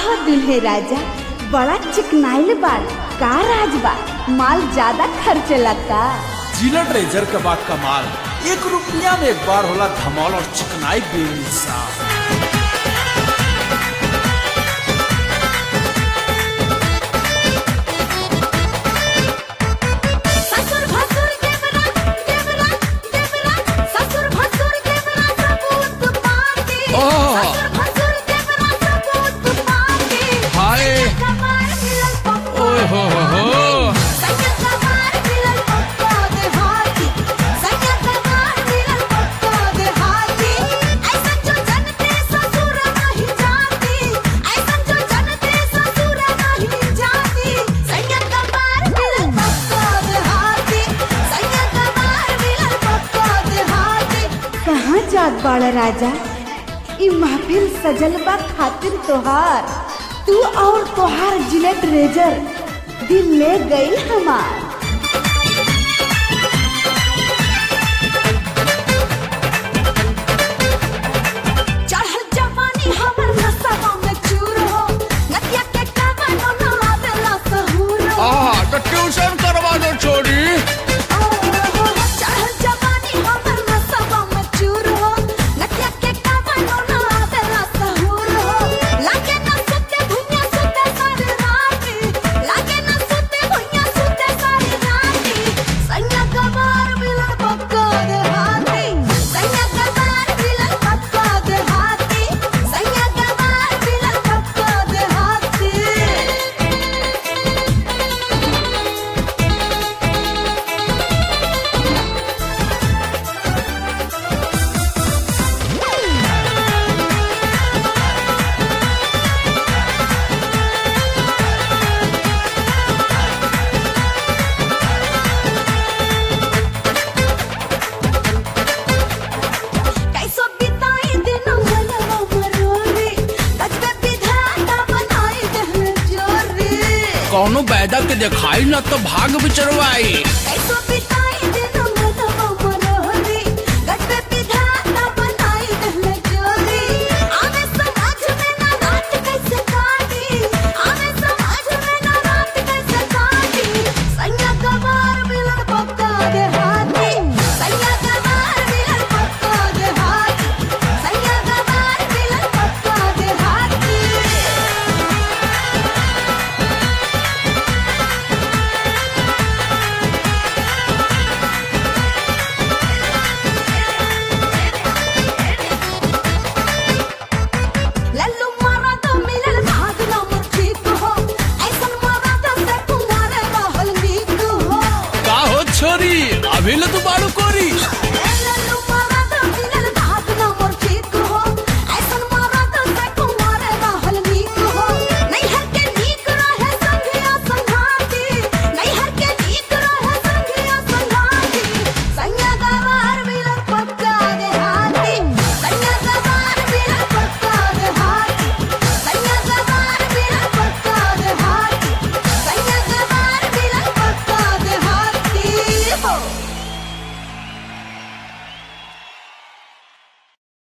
हो दुल्हे राजा बड़ा चिकनाइल बाल का राज बा माल ज्यादा खर्च लगता जिला ट्रेजर के बाद कमाल एक रुपया में एक बार होला धमाल और चिकनाई बेमिसाल ससुर भसुर देवरा देवरा देवरा ससुर भसुर देवरा सबूत पाती ओह। ससुर भसुर देवरा सबूत पाती हाय कमार मिलल पप्पा ओए हो हो हो सैया कमार मिलल पप्पा दे हाथी सैया कमार मिलल पप्पा दे हाथी ऐसा जो जनते ससुर नहीं जाती ऐसा जो जनते ससुर नहीं जाती सैया कमार मिलल पप्पा दे हाथी सैया कमार मिलल पप्पा दे हाथी कहाँ जात बाड़ा राजा ई महफिल सजल बा खातिर तोहार तू और तोहार जिलेट रेजर दिल ले गई हमार चढ़ल जवानी हमर नसवा में चूर हो नदिया के कावन न आवेला सहूर हो आहा तो ट्यूशन करवा दो छोरी चढ़ल जवानी हमर नसवा में चूर हो नदिया के कावन न आवेला सहूर हो लागे न सुते भुइया सुते सारी राती लागे न सुते भुइया सुते सारी राती सैया कबार मिलल पक्का दे हाथी सैया कबार मिलल पक्का दे हाथी सैया कबार मिलल पक्का दे हाथी कैसो बिताई दिन मनवा मरोरी तजबे विधाता बनाई दहन जोरी कौनो बैदा के दिखाई ना तो भाग बिचरवाई कैसो बिताई